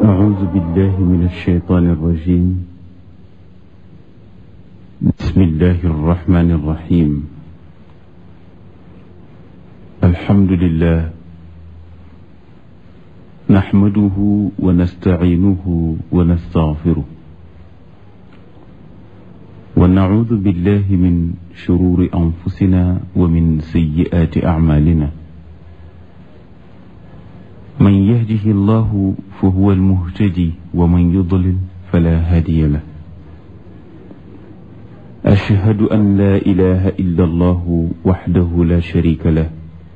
أعوذ بالله من الشيطان الرجيم بسم الله الرحمن الرحيم الحمد لله نحمده ونستعينه ونستغفره ونعوذ بالله من شرور أنفسنا ومن سيئات أعمالنا من يهده الله فهو المهتدي ومن يضلل فلا هادي له أشهد أن لا إله إلا الله وحده لا شريك له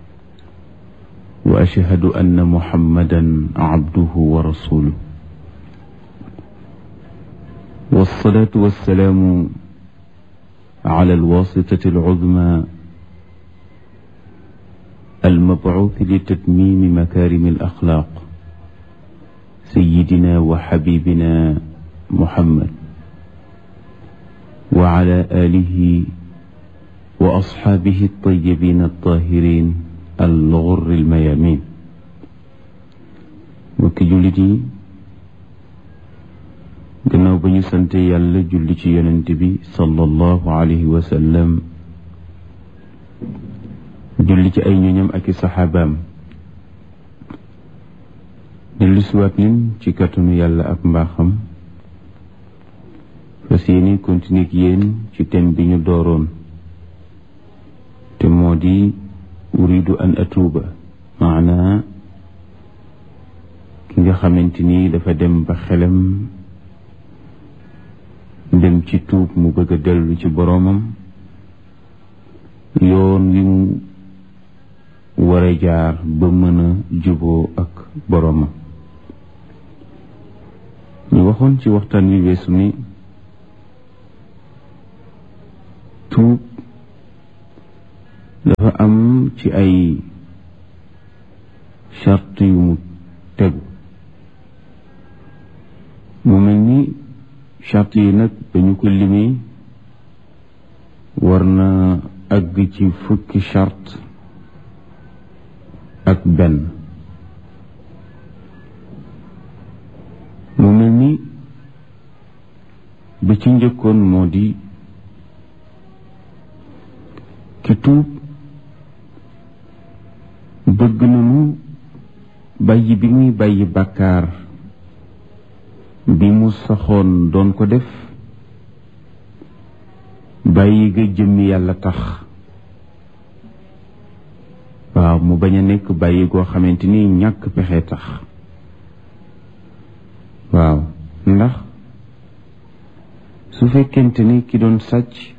وأشهد أن محمدا عبده ورسوله والصلاة والسلام على الواسطة العظمى المبعوث لتتميم مكارم الأخلاق سيدنا وحبيبنا محمد وعلى آله وأصحابه الطيبين الطاهرين الغر الميامين mbokki jullit yi gannaaw ba ñu sante yàlla julli ci yonent bi sallallahu alayhi wa sallam julli ci ay ñoñam ak i saxaabaam dellu siwaat nin ci kàttanu yàlla ak mbaaxam fas yéeni continuer ak yéen ci thème bi ñu dooroon te moo di uridu an atuuba maanaa ki nga xamante ni dafa dem ba xelam dem ci tuub mu bëgg a dellu ci boroomam yoon wi mu war a jaar ba mën a juboo ak boroomam ñu waxoon ci waxtaan wi weesu ni tuub dafa am ci ay charte yu mu tegu mu mel ni charte yi nag dañu ko limee war na àgg ci fukki charte ak benn mu mel ni ba ci njëkkoon moo di ki tuub bëgg nañu bàyyi bi muy bàyyi bàkkaar bi mu saxoon doon ko def bàyyi ga jëmmi yàlla tax waaw mu bañ a nekk bàyyi goo xamante ni ñàkk pexe tax waaw ndax su fekkente ni ki doon sàcc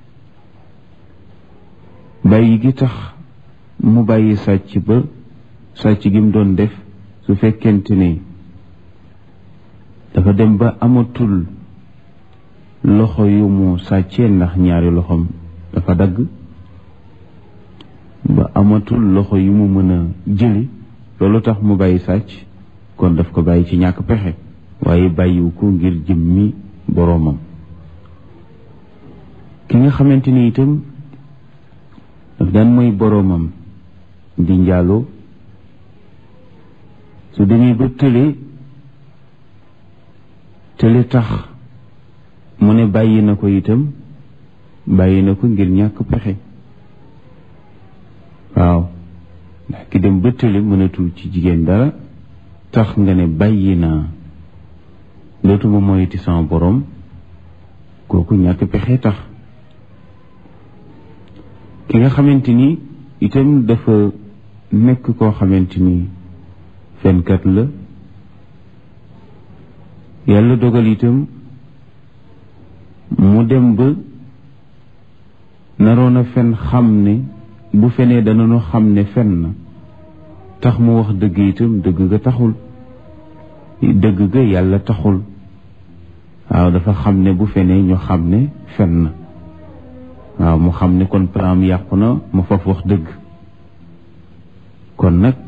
bàyyi gi tax mu bàyyi sàcc ba sàcc gi mu doon def su fekkente ni dafa dem ba amatul loxo yu mu sàccee ndax ñaari loxoom dafa dagg ba amatul loxo yu mu mën a jëli loolu tax mu bàyyi sàcc kon daf ko bàyyi ci ñàkk pexe waaye bàyyiwu ko ngir jëmmi boroomam ki nga xamante ni itam daf daan mooy boroomam di njaaloo su demee ba tële tële tax mu ne bàyyi na ko itam bàyyi na ko ngir ñàkk pexe waaw ndax ki dem ba tële mënatul ci jigéen dara tax nga ne bàyyi naa dootuma moyiti sama borom kooku ñàkk pexe tax ki nga xamante ni itam dafa nekk koo xamante ni fenkat la yàlla dogal itam mu dem ba naroon a fen xam ne bu fenee danañu xam ne fen na tax mu wax dëgg itam dëgg ga taxul dëgg ga yàlla taxul waaw dafa xam ne bu fenee ñu xam ne fen na waaw mu xam ne kon plan yàqu na mu faf wax dëgg kon nag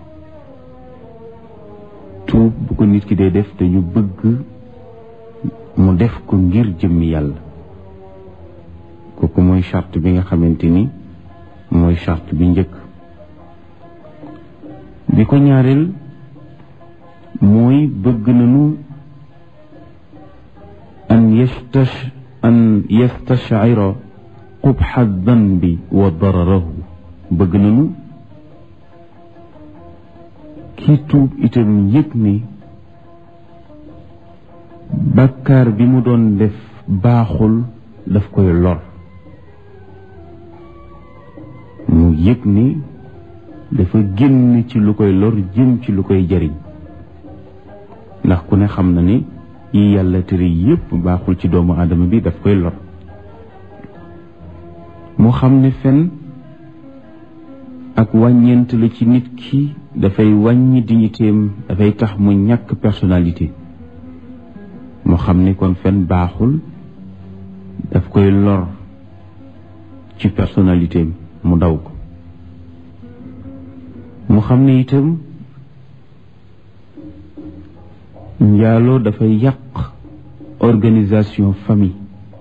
tuub bu ko nit ki dee def dañu bëgg mu def ko ngir jëmmi yàlla kooku mooy charte bi nga xamante ni mooy charte bi njëkk bi ko ñaareel mooy bëgg nañu an yastash an yastashira qubxa danbi wa dararahu bëgg nañu kii tuub itam yëg ni bàkkaar bi mu doon def baaxul daf koy lor mu yëg ni dafa génn ci lu koy lor jëm ci lu koy jariñ ndax ku ne xam na ni yi yàlla tere yépp baaxul ci doomu aadama bi daf koy lor mu xam ne fen ak wàññeent la ci nit ki dafay wàññi dignitéem dafay tax mu ñàkk personnalité mu xam ni kon fen baaxul daf koy lor ci personnalité mu daw ko mu xam ne itam njaaloo dafay yàq organisation famille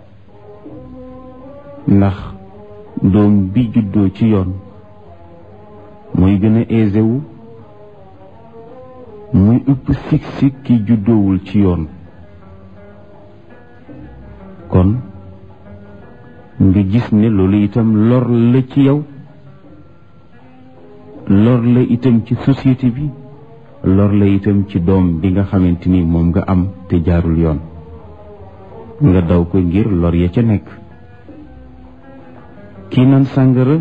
ndax doom bi juddoo ci yoon mooy gën a aisé wu muy ëpp sik-sik ki juddoowul ci yoon kon nga gis ne loolu itam lor la ci yow lor la itam ci société bi lor la itam ci doom bi nga xamante ni moom nga am te jaarul yoon nga daw ko ngir lor ya ca nekk kii naan sàngara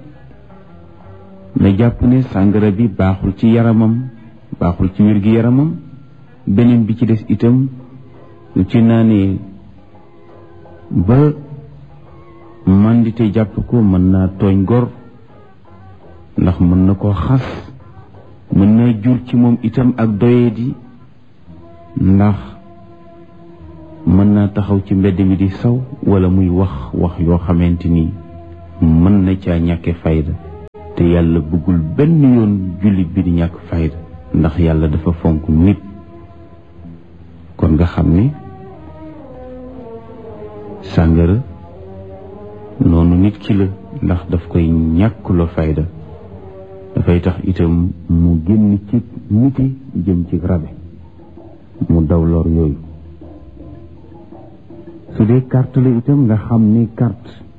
na jàpp ne sàngara bi baaxul ci yaramam baaxul ci wér gi yaramam beneen bi ci des itam lu ci naanee ba màndite jàpp ko mën naa tooñ gor ndax mën na koo xas mën naa jur ci moom itam ak doyadi ndax mën naa taxaw ci mbedd mi di saw wala muy wax wax yoo xamante ni mën na caa ñàkke fayda te yàlla bëggul benn yoon jullit bi di ñàkk fayda ndax yàlla dafa fonk nit kon nga xam ni sàngara noonu nit ki la ndax daf koy ñàkkuloo fayda dafay tax itam mu génn ci niti jëm ci rabe mu daw lor yooyu su dee carte la itam nga xam ni carte